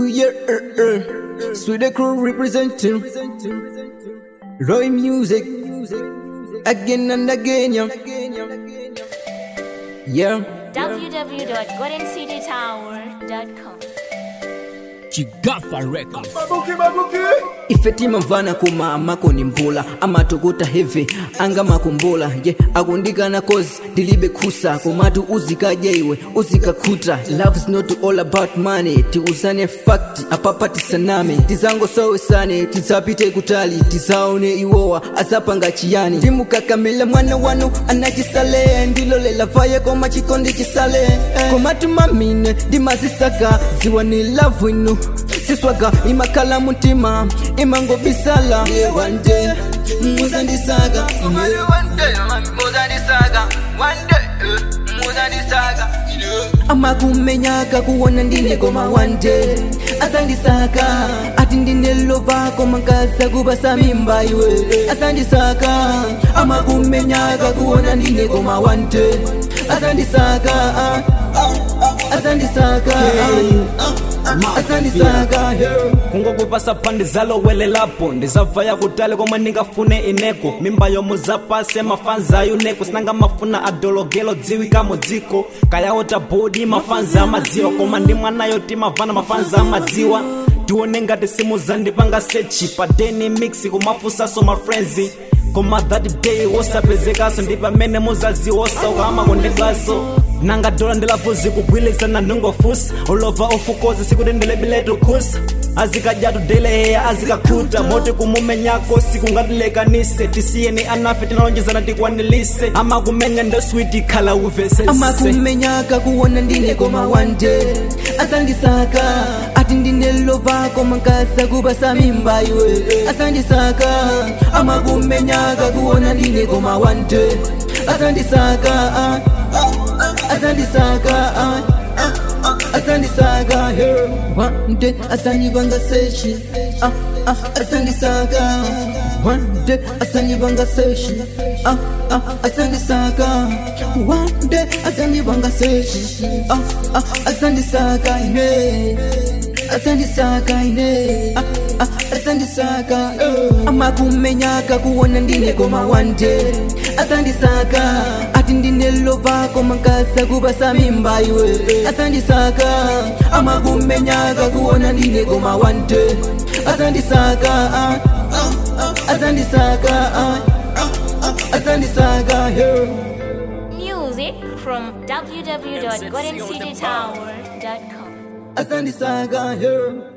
yeah, uh, uh. Sweet the crew representing Roy music again and again, yeah. Yeah, www.goldencitytower.com. Chigafa Records. ife timamvana kuma amako ni mbula amatukuta heavy anga makumbula ye akundikana cause tilibe khusa komatu uzikaja iwe uzikakhuta love is not all about money tiuzane fact apapa tisaname tizangosowesane tizapite kutali tizaone iwowa azapanga chiyani timukakamila mwana wanu anachisale ndilolela vaye koma chikondi chisale komatu mamine ndimazisaka ziwa ni love inu siswaga imakhala mutima imangobisala wande muzandisaka amakumenyaka kuwona ndine koma wande asandisaka ati ndine lova koma nkasa kubasa mimba iwe asandisaka amakumenyaka kuwona ndine koma wande asandisaka ah, ah, asandisaka ah, ah, asandisaka yeah. kungokupasa phandi zalowelelapo ndizabvaya kutali komwe ndingafune ineko mimba yomuzapase mafanza ayuneko sinanga mafuna adologelo dziwikamo dziko kayawota bodi mafanza amadziwa koma ndi mwanayo timavana mafanza amadziwa tione ngati simuzandipanga sechi padeni mix kumafusaso mafrenzi koma that day wosapezekaso ndi pamene muzaziwosa ukamakondedwaso nanga dola ndilavuzi kugwirizana ndingofusa ulova ofukoza sikuti ndilebiletu khusa azikadyatu deleheya azikakhuta moti kumumenyako sikungatilekanise tisiyeni anafe tinalonjezana tikwanilise amakumenya ndoswiti khala uvesese amakumenyaka kuwona ndine koma wande asandisaka ati ndine lova koma nkasa kubasa mimba iwe asandisaka amakumenyaka kuwona ndine koma wande asandisaka ah, ah, asandisaka ah, ah, ah, asandisaka yeah. wande asandibanga seshi ah, ah, asandisaka wande asandibanga seshi ah, ah, asandisaka wande asandibanga seshi ah, ah, asandisaka ine asandisaka ine ah, ah, asandisaka eh. amakumenyaka kuwona ndine koma wande asandisaka ati ndine lova koma nkasa kubasa mimba iwe asandisaka amakumenyaka kuwona ndine koma wande asandisaka ah, ah, ah, asandisaka ah, ah, ah, asandisaka yeah. Music from www.goldencitytower.com. asandisaka yeah.